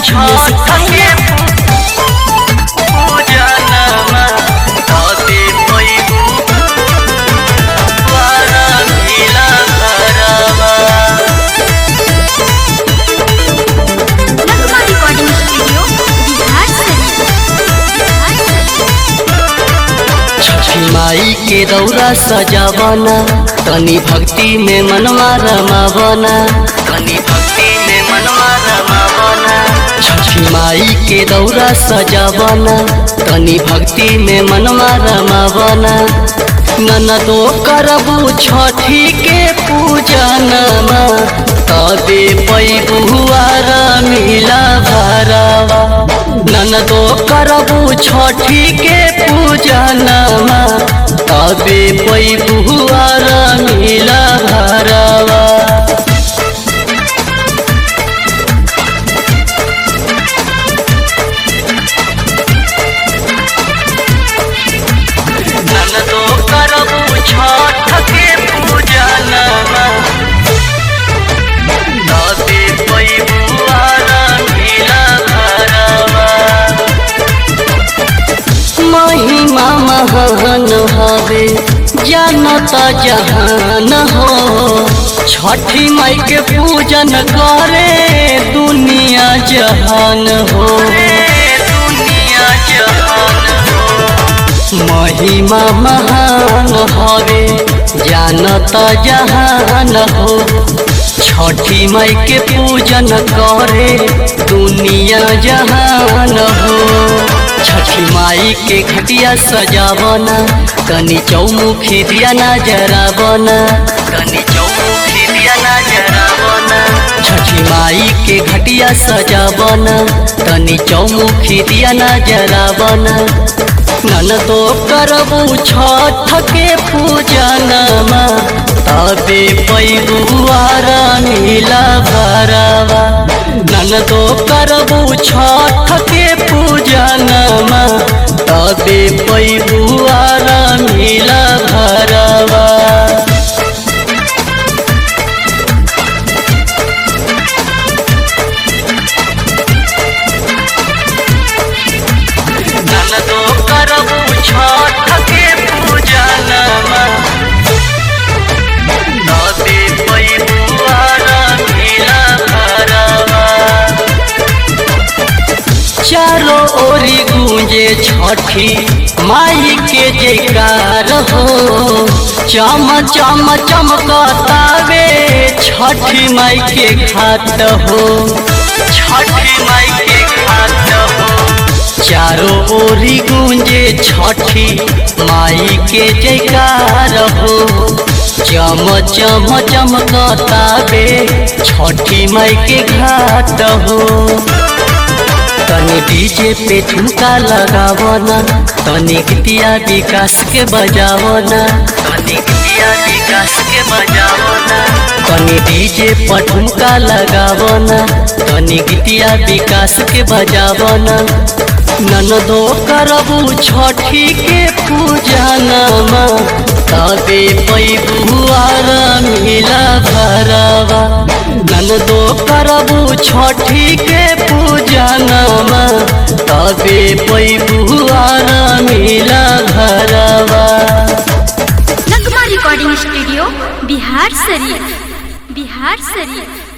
छठ के पूजनमा तबे पैबू द्वारा मिला घरवा नगमा रिकॉर्डिंग स्टूडियो बिहार बिहार छठी माई के दौरा सजावना तनी भक्ति में मनवा रमावना तनी भक्ति में मनवा रमावना छठी माई के दौरा सजावना तनी भक्ति में मनवा रमावना ननदो करबू छठी के पूजनमा तबे पैबुआर मिला भरवा ननदो करबू छठी के पूजनमा तबे पैबुआर मिला भरवा ननदो करबू छठ के पूजनमा तबे पैबुआर मिला भरवा महिमा महान हवे जानता जहान हो छठी माई के पूजन करे दुनिया जहान हो दुनिया जहान हो महिमा महान हवे जानता जहान हो छठी माई के पूजन करे दुनिया जहान हो छठी माई के घटिया सजावना कनी चौमुखी दिया ना जरावना कनी चौमुखी दिया ना जरावना छठी माई के घटिया सजावना कनी चौमुखी दिया ना जरावना ननदो करबू छठ के पूजनमा तबे पैबुआर मिला भरवा ननदो करबू छठ के पूजनमा तबे पैबुआर मिला भरवा ननदो करबू छठ के पूजनमा तबे पैबुआर मिला भरवा चारों ओरी गूंजे छठी माई के जयकार हो चम चम चमकतावे छठी माई के खात हो छठी माई के खात हो चारों ओरी गूंजे छठी माई के जयकार हो चम चम चमकतावे छठी माई के घाट हो तनी डीजे पे ठुमका लगावना तनी गीतिया विकास के बजावना तनी गीतिया विकास के बजावना तनी डीजे पर ठुमका लगावना तनी गीतिया विकास के बजावना ननदो करबू छठी के पूजनमा तबे पैबुआर मिला भरवा ननदो करबू छठी के पूजनमा तबे पैबुआर मिला भरवा नगमा रिकॉर्डिंग स्टूडियो बिहार शरीफ बिहार शरीफ